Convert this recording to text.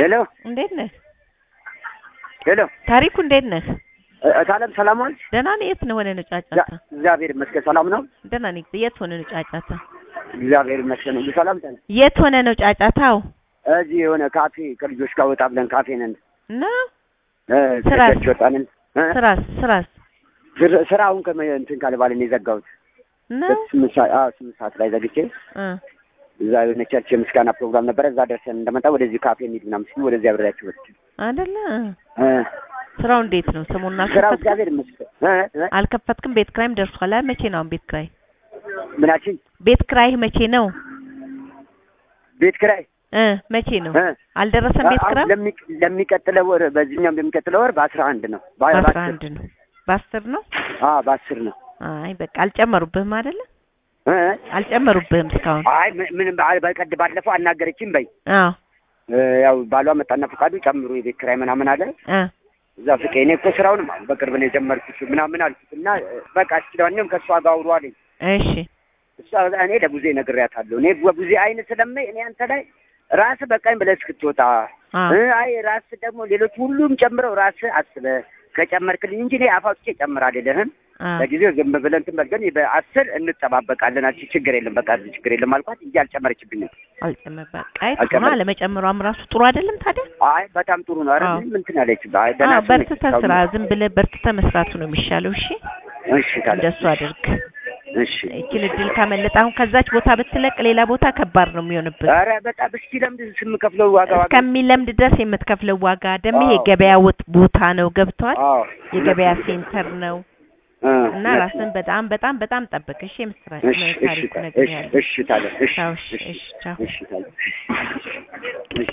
ሄሎ እንዴት ነህ ሄሎ ታሪኩ? እንዴት ነህ? እታለም ሰላም ዋልሽ? ደህና ነህ? የት ነው ሆነ ነው ጫጫታ? እግዚአብሔር ይመስገን ሰላም ነው። ደህና ነኝ። የት ሆነ ነው ጫጫታ? እግዚአብሔር ይመስገን ሁሉ ሰላም ነን። የት ሆነ ነው ጫጫታው? እዚህ የሆነ ካፌ ከልጆች ጋር ወጣ ብለን ካፌ ነን እና እ ስራስ? ከቸርች ወጣንን እ? ስራስ ስራስ ስራ- ስራውን ከመ እንትን ካለ ባለ ነው የዘጋሁት። እና ስምንት ሰዓት አዎ ስምንት ሰዓት ላይ ዘግቼ እ እዛ የሆነ ቸርች የምስጋና ፕሮግራም ነበረ። እዛ ደርሰን እንደመጣ ወደዚህ ካፌ እንሂድ ምናምን ሲሉ ወደዚህ አብሬያቸው ወስድ አይደለ እ ስራው እንዴት ነው? ሰሞኑን ስራው አልከፈትክም? እግዚአብሔር ይመስገን እ እ አልከፈትክም? ቤት ክራይም ደርሷል። አይ መቼ ነው አሁን ቤት ክራይ? ምናችን ቤት ክራይህ መቼ ነው? ቤት ኪራይ እ መቼ ነው? እ አልደረሰም ቤት አሁን ክራይ? ለሚ- ለሚቀጥለው ወር በዚህኛው ለሚቀጥለው ወር በአስራ አንድ ነው በ- በአስራ በአስር አንድ ነው። በአስር ነው? አዎ በአስር ነው አይ በቃ አልጨመሩብህም አይደለ? እ አልጨመሩብህም እስካሁን? አይ ም- ምንም በ- በቀድ ባለፈው አናገረችኝ በይ አዎ እ ያው ባሏ መጣና ፈቃዱ ጨምሩ የቤት ኪራይ ምናምን አለ እ እዛ ፍቄ እኔ እኮ ስራውንም አሁን በቅርብ ነው የጀመርኩት ምናምን አልኩት እና እ፣ በቃ እስኪ ለማንኛውም ከእሷ ጋር አውሩ አለኝ እሺ እሷ እኔ ለቡዜ ነግሬያታለሁ እኔ በቡዜ አይን ስለማይ እኔ አንተ ላይ ራስህ በቃኝ ብለህ እስክትወጣ አ እ፣ አይ ራስህ ደግሞ ሌሎች ሁሉም ጨምረው ራስህ አስበህ ከጨመርክልኝ እንጂ እኔ አፍ አውጥቼ ጨምር አልልህም አ ለጊዜው ዝም ብለን እንትን በል ግን በአስር እንጠባበቃለን አልሽ ችግር የለም በቃ ችግር የለም አልኳት እንጂ አልጨመረችብኝም አልጨመር በቃ አይ ጥሩ ነው። አልጨመረም። አለመጨመሯም ራሱ ጥሩ አይደለም ታዲያ። አይ በጣም ጥሩ ነው ኧረ አዎ። ምንም እንትን አለች አይ ደህና አዎ ሰው ነች በርትተህ እስካሁን። ስራ፣ ዝም ብለህ በርትተህ መስራቱ ነው የሚሻለው። እሺ እሺ ታዲያ እንደሱ አድርግ። እሺ ይችን እድል ካመለጠ አሁን ከዛች ቦታ ብትለቅ ሌላ ቦታ ከባድ ነው የሚሆንብህ። ኧረ በጣም እስኪ ለምንድን ስምከፍለው ዋጋ ዋጋ እስከሚለምድ ድረስ የምትከፍለው ዋጋ ደግሞ ይሄ አዎ። ገበያ ወጥ ቦታ ነው ገብቷል። አዎ የገበያ ሴንተር ነው እ፣ እና እውነት ራስን ነው። በጣም በጣም በጣም ጠብቅ። እሺ የምስራች እሺ እሺ ታሪኩ ታዲያ ነገር እሺ ያለ እሺ ታዲያ እሺ ቻው፣ እሺ፣ እሺ እሺ፣ ቻው። እሺ ታዲያ እሺ